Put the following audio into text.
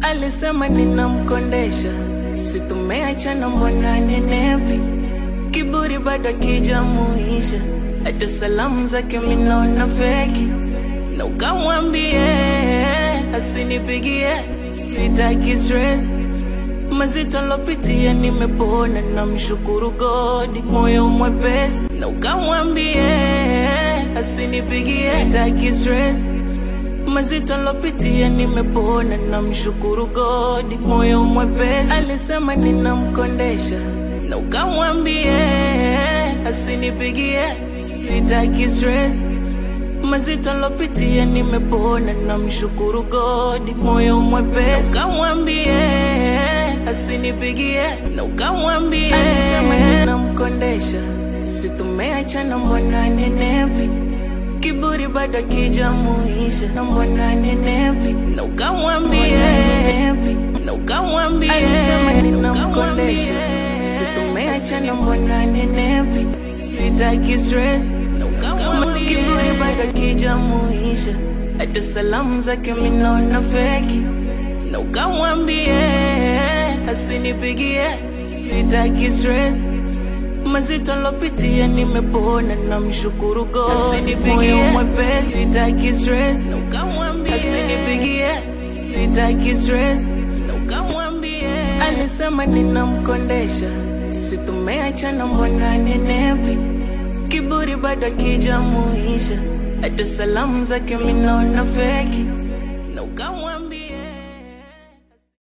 alisema ninamkondesha, si tumeachana, mbona nenepi? Kiburi bado kijamuisha, hata salamu zake minaona feki, na ukamwambie asinipigie, sitaki stress mazito lopitia nimepona, na mshukuru God, moyo mwepesi, na ukamwambie asinipigie, sitaki stress mazito lopitia nimepona, na mshukuru God, moyo mwepesi. Alisema ninamkondesha, na ukamwambie asinipigie, sitaki stress mazito lopitia nimepona, na mshukuru God, moyo mwepesi. Na ukamwambie asinipigie, na ukamwambie alisema ninamkondesha, si tumeachana, mbona nenepi kiburi bado kijamuisha, na mbona nenepi, na ukamwambie na ukamwambie alisema ninamkondesha, si tumeachana, mbona nenepi, sitaki stress, na ukamwambie kiburi bado kijamuisha, hata salamu zake minaona feki, na ukamwambie asinipigie, sitaki stress mazito lopitia nimepona, na mshukuru God, asinipigie mwepesi, sitaki stress, na ukamwambie asinipigie, sitaki stress, na ukamwambie alisema ninamkondesha, si tumeachana, mbona nenepi, kiburi bado kijamuisha, hata salamu zake minaona feki, na ukamwambie